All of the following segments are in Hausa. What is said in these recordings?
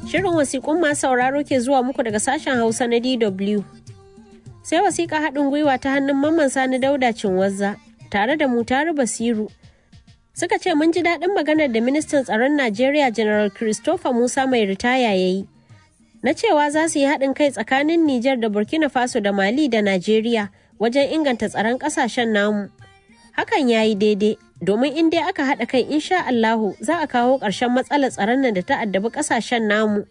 Shirin wasiƙun masu sauraro ke zuwa muku daga sashen Hausa na DW. Sai wasiƙa haɗin gwiwa ta hannun Mamman Sani Dauda Cinwazza tare da Mutaru Basiru. Suka ce mun ji daɗin maganar da ministan tsaron Najeriya General Christopher Musa mai ritaya ya yi. Na cewa za su yi haɗin kai tsakanin Nijar da Burkina Faso da Mali da Najeriya wajen inganta tsaron ƙasashen namu. Hakan ya yi daidai domin in dai aka haɗa kai insha Allahu za a kawo ƙarshen matsalar tsaron nan da ta addabi ƙasashen namu.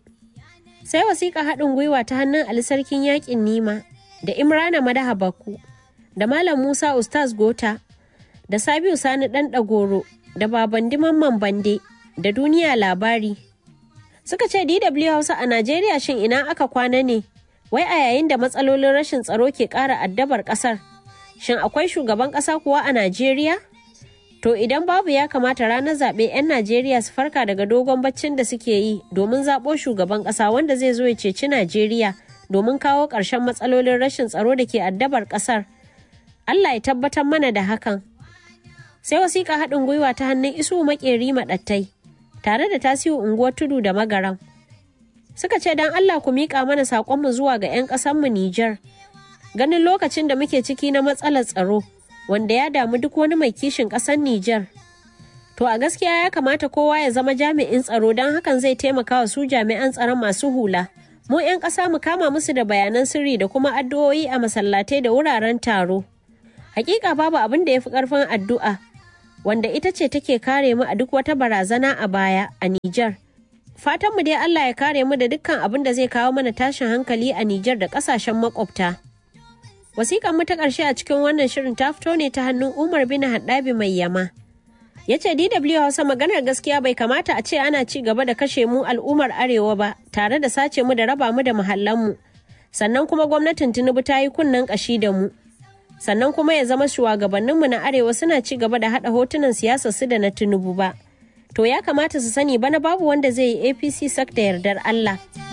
Sai wasiƙa haɗin gwiwa ta hannun Ali Sarkin Yaƙin Nima da Imrana Madaha Bakku da Malam Musa Ustaz Gota da Sabiu Sani Ɗan Ɗagoro da Babandi Mamman Bande da Duniya Labari. Suka ce DW Hausa a Najeriya shin ina aka kwana ne? Wai a yayin da matsalolin rashin tsaro ke ƙara addabar ƙasar. Shin akwai shugaban ƙasa kuwa a Najeriya? To idan babu ya kamata ranar zaɓe 'yan Najeriya su farka daga dogon baccin da suke yi domin zaɓo shugaban ƙasa wanda zai zo ya ceci Najeriya domin kawo ƙarshen matsalolin rashin tsaro da ke addabar ƙasar. Allah ya tabbatar mana da hakan. Sai wasiƙa haɗin gwiwa ta hannun isu maƙeri maɗattai tare da tasiru unguwar tudu da magaram. Suka ce don Allah ku miƙa mana saƙonmu zuwa ga 'yan ƙasanmu Nijar. Ganin lokacin da muke ciki na matsalar tsaro. wanda ya damu duk wani mai kishin ƙasar Nijar. To a gaskiya ya kamata kowa ya zama jami'in tsaro don hakan zai taimaka wa su jami'an tsaron masu hula. Mu 'yan ƙasa mu kama musu da bayanan sirri da kuma addu'o'i a masallatai da wuraren taro. Hakika babu abin da ya fi ƙarfin addu'a, wanda ita ce take kare mu a duk wata barazana a baya a Nijar. Fatanmu dai Allah ya kare mu da dukkan abin da zai kawo mana tashin hankali a Nijar da ƙasashen makwabta. Wasiƙan mu ta ƙarshe a cikin wannan shirin ta fito ne ta hannun Umar bin Haddabi mai yama. Ya ce DW Hausa maganar gaskiya bai kamata a ce ana ci gaba da kashe mu al'ummar Arewa ba tare da sace mu da raba mu da mu. Sannan kuma gwamnatin Tinubu ta yi kunnen ƙashi da mu. Sannan kuma ya zama shugabanninmu na Arewa suna ci gaba da haɗa hotunan siyasar su da na Tinubu ba. To ya kamata su sani bana babu wanda zai yi APC sak da yardar Allah.